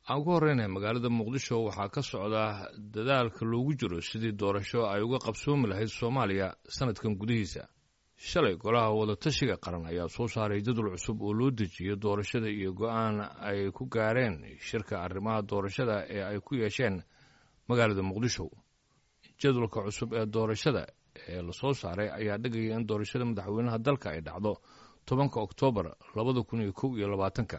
aan ku horreynay magaalada muqdisho waxaa ka socda dadaalka loogu jiro sidii doorasho ay uga qabsoomi lahayd soomaaliya sanadkan gudihiisa shalay golaha wadatashiga qaran ayaa soo saaray jadwal cusub oo loo dejiyo doorashada iyo go-aan ay ku gaareen shirka arrimaha doorashada ee ay ku yeesheen magaalada muqdisho jadwalka cusub ee doorashada ee lasoo saaray ayaa dhigaya in doorashada madaxweynaha dalka ay dhacdo tobanka oktoobar labada kun iyo kow iyo labaatanka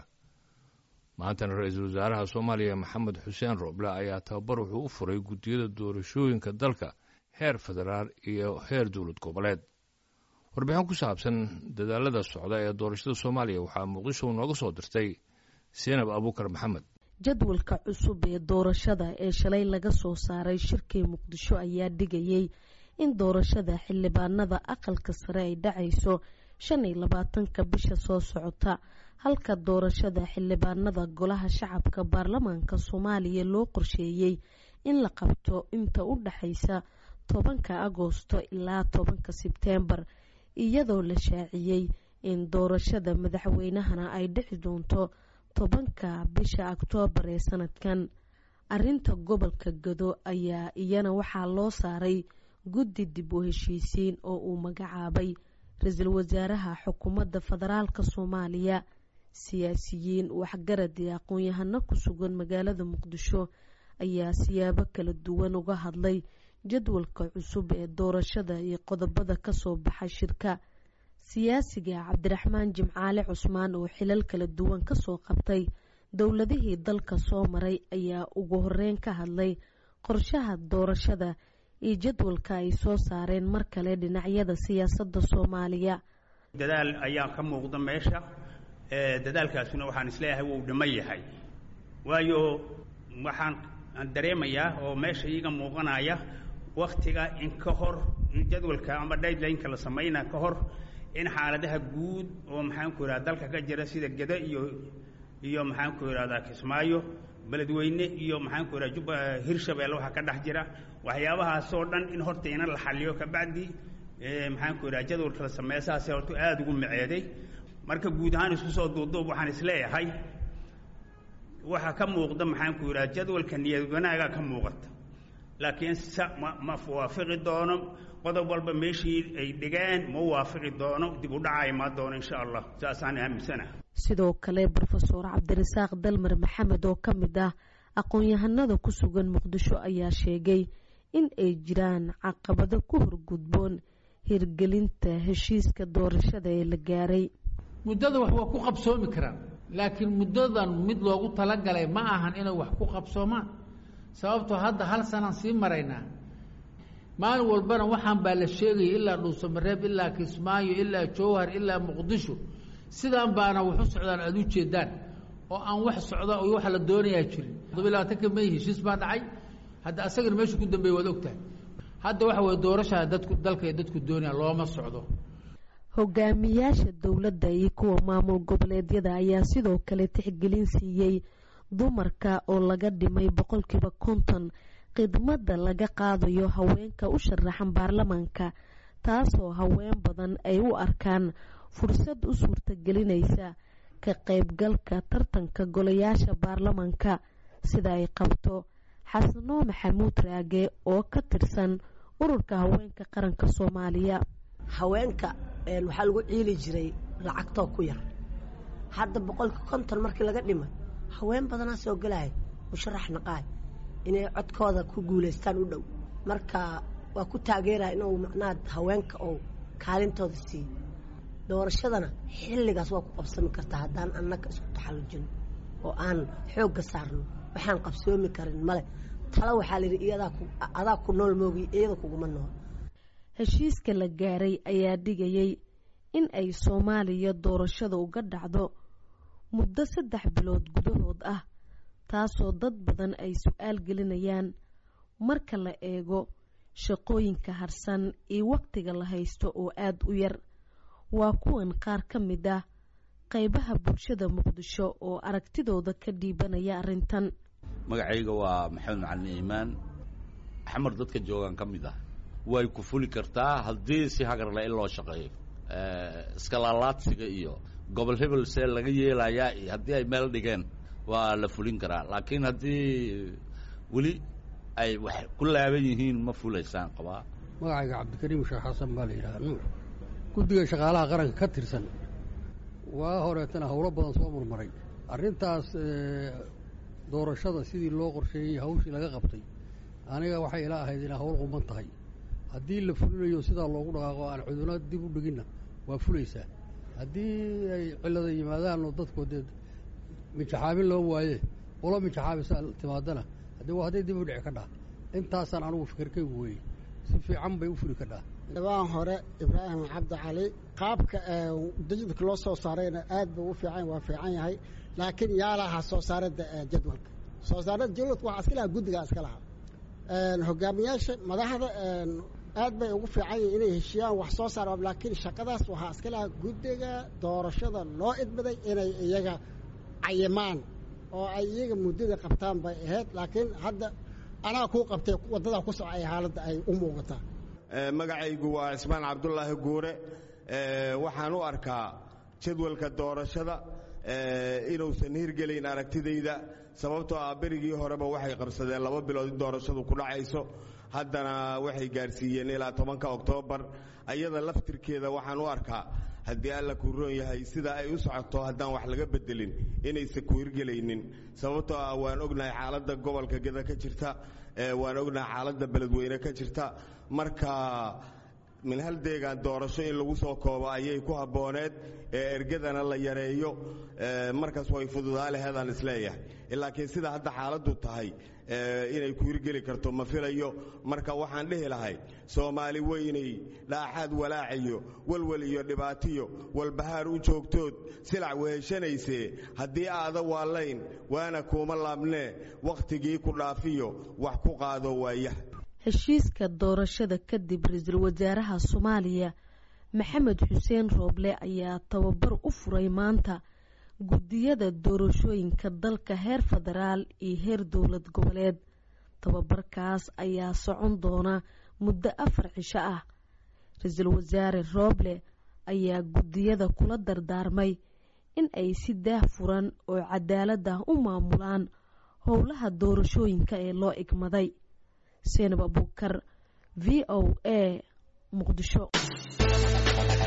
maantana ra-iisul wasaaraha soomaaliya maxamed xuseen rooble ayaa tababar wuxuu u furay guddiyada doorashooyinka dalka heer federaal iyo heer dowlad goboleed warbixin ku saabsan dadaalada socda ee doorashada soomaaliya waxaa muqdisho nooga soo dirtay seenab abuukar maxamed jadwalka cusub ee doorashada ee shalay laga soo saaray shirkii muqdisho ayaa dhigayay in doorashada xildhibaanada aqalka sare ay dhacayso shan iyo labaatanka bisha soo socota halka doorashada xildhibaanada golaha shacabka baarlamaanka soomaaliya loo qorsheeyey in la qabto inta u dhexaysa tobanka agoosto ilaa tobanka sebteembar iyadoo la shaaciyey in doorashada madaxweynahana ay dhici doonto tobanka bisha oktoobar ee sanadkan arinta gobolka gado ayaa iyana waxaa loo saaray guddi dib u heshiisiin oo uu magacaabay ra-iisul wasaaraha xukuumadda federaalk soomaaliya siyaasiyiin waxgarad iyo aqoon-yahano ku sugan magaalada muqdisho ayaa siyaabo kala duwan uga hadlay jadwalka cusub ee doorashada iyo qodobada kasoo baxa shirka siyaasiga cabdiraxmaan jimcaale cusmaan oo xilal kala duwan kasoo qabtay dowladihii dalka soo maray ayaa ugu horeyn ka hadlay qorshaha doorashada iyo jadwalka ay soo saareen mar kale dhinacyada siyaasadda soomaaliya dadaal ayaa ka muuqda meesha dadaalkaasuna waxaan isleeyahay wuu dhimo yahay waayo waxaan dareemayaa oo meesha iiga muuqanaya waktiga in ka hor jadwalka ama daylineka la samaynaa ka hor in xaaladaha guud oo maxaanku ihahda dalka ka jira sida geda iyo iyo maxaanku ihahdaa kismaayo beledweyne iyo maxaanku ihahda jub hirshabeelle waxaa ka dhex jira waxyaabahaasoo dhan in horta ina la xaliyo kabacdi maxaanku ihahda jadwalka la sameeya saasee horta aada ugu maceeday marka guud ahaan isku soo duuduub waxaan isleeyahay waxaa ka muuqda maxaanku ihahda jadwalka niyad wanaagaa ka muuqata laakiin s ma ma waafiqi doono qodob walba meeshii ay dhigeen ma waafiqi doono dib u dhaca imaa doono insha allah saasaan aaminsana sidoo kale rofeor cabdirasaaq dalmar maxamed oo ka mid ah aqoon-yahanada ku sugan muqdisho ayaa sheegay in ay jiraan caqabado ku horgudboon hirgelinta heshiiska doorashada ee la gaaray muddada wax waa ku qabsoomi karaan laakiin muddadan mid loogu talagalay ma ahan inay wax ku qabsoomaan sababtoo hadda hal sanaan sii maraynaa maalin walbana waxaan baa la sheegaya ilaa dhuusamareeb ilaa kismaayo ilaa jowhar ilaa muqdisho sidaan baana waxu socdaan aada u jeedaan oo aan wax socda oo waxa la doonayaa jirin todoba labaatanka may heshiis baa dhacay hadda asagana meesha ku dambeeya waad ogtahay hadda waxa weye doorashaa dadku dalka ee dadku doonaya looma socdo hogaamiyaasha dowladda iyo kuwa maamul goboleedyada ayaa sidoo kale tixgelin siiyey dumarka oo laga dhimay boqolkiiba konton khidmadda laga qaadayo haweenka u sharaxan baarlamaanka taasoo haween badan ay u arkaan fursad u suurtagelinaysa ka qaybgalka tartanka golayaasha baarlamaanka sida ay qabto xasano maxamuud raage oo ka tirsan ururka haweenka qaranka soomaaliya haweenka waxaa lagu ciili jiray lacagtoo ku yar hadda boqolka konton markii laga dhimay haween badanaa soo gelahay musharax naqaay inay codkooda ku guulaystaan u dhow marka waa ku taageeraya inuu macnaha haweenka oo kaalintooda siiyo doorashadana xilligaas waa ku qabsami kartaa haddaan annaga isku taxallujino oo aan xoogga saarno waxaan qabsoomi karin male tala waxaa layidhi iyadaa adaa ku nool moogi iyada kuguma nool heshiiska la gaaray ayaa dhigayay in ay soomaaliya doorashada uga dhacdo muddo saddex bilood gudahood ah taasoo dad badan ay su-aal gelinayaan marka la eego shaqooyinka harsan iyo waqtiga la haysto oo aada u yar waa kuwan qaar ka mid ah qeybaha bulshada muqdisho oo aragtidooda ka dhiibanaya arrintan magacayga waa maxamed macalin iimaan xamar dadka joogaan ka mid ah way ku fuli kartaa haddii si hagarle in loo shaqeeyo iskalaalaadsiga iyo gobol hebel see laga yeelayaa iyo haddii ay meel dhigeen waa la fulin karaa laakiin haddii weli ay wax ku laaban yihiin ma fulaysaan qabaa magacayga cabdikariim sheekh xasan baa la yidhaha nuur guddiga shaqaalaha qaranka ka tirsan waa horeetana howlo badan soo murmaray arrintaas doorashada sidii loo qorsheeyey hawshii laga qabtay aniga waxay ila ahayd inay hawl quman tahay haddii la fulinayo sidaa loogu dhaqaaqo aan cudurna dib u dhiginna waa fulaysaa haddii ay cilada yimaadaanoo dadku dee mijaxaabin loo waaye qolo mijaxaabisa timaadana haddii waa hadday dib u dhici ka dhaa intaasaan anugu fikirkaygu weeyey si fiican bay u fuli kadhaa dhawaan hore ibraahim cabdi cali qaabka dajidka loo soo saarayna aad buu u fiican waa fiican yahay laakiin yaa lahaa soo saaradda jadwalka soo saaradda jadwalka waxaa iska lahaa guddigaa iska lahaa hogaamiyaasha madaxda aad bay ugu fiican yihin inay heshiiyaan wax soo saar laakiin shaqadaas waxaa iska lahaa guddiga doorashada loo idmaday inay iyaga cayimaan oo ay iyaga muddada qabtaan bay ahayd laakiin hadda anaa kuu qabtay waddadaa ku socay xaaladda ay u muuqataa magacaygu waa cismaan cabdulaahi guure waxaan u arkaa jadwalka doorashada inuusan hirgelayn aragtidayda sababtoo ah berigii horeba waxay qabsadeen laba bilood in doorashadu ku dhacayso haddana waxay gaarsiiyeen ilaa tobanka oktoobar ayada laftirkeeda waxaan u arkaa haddii alla kuu roon yahay sida ay u socoto haddaan wax laga bedelin inaysan ku hirgelaynin sababtoo ah waan ognahay xaaladda gobolka geda ka jirta waan ognahay xaaladda beledweyne ka jirta marka min hal deegaan doorasho in lagu soo koobo ayay ku habbooneed ee ergadana la yareeyo markaas way fududaa laheedaan isleeyahay laakiin sida hadda xaaladdu tahay inay ku hirgeli karto ma filayo marka waxaan dhihi lahay soomaali weynay dhaaxaad walaaciyo walwal iyo dhibaatiyo walbahaar u joogtood silac weheshanaysee haddii aada waallayn waana kuuma laabnee wakhtigii ku dhaafiyo wax ku qaado waayaha heshiiska doorashada kadib ra-iisul wasaaraha soomaaliya maxamed xuseen rooble ayaa tababar u furay maanta guddiyada doorashooyinka dalka heer federaal iyo heer dowlad goboleed tababarkaas ayaa socon doona muddo afar cisho ah ra-iisul wasaare rooble ayaa guddiyada kula dardaarmay in ay si daah furan oo cadaalad ah u maamulaan howlaha doorashooyinka ee loo igmaday seenab abuukar v o a muqdisho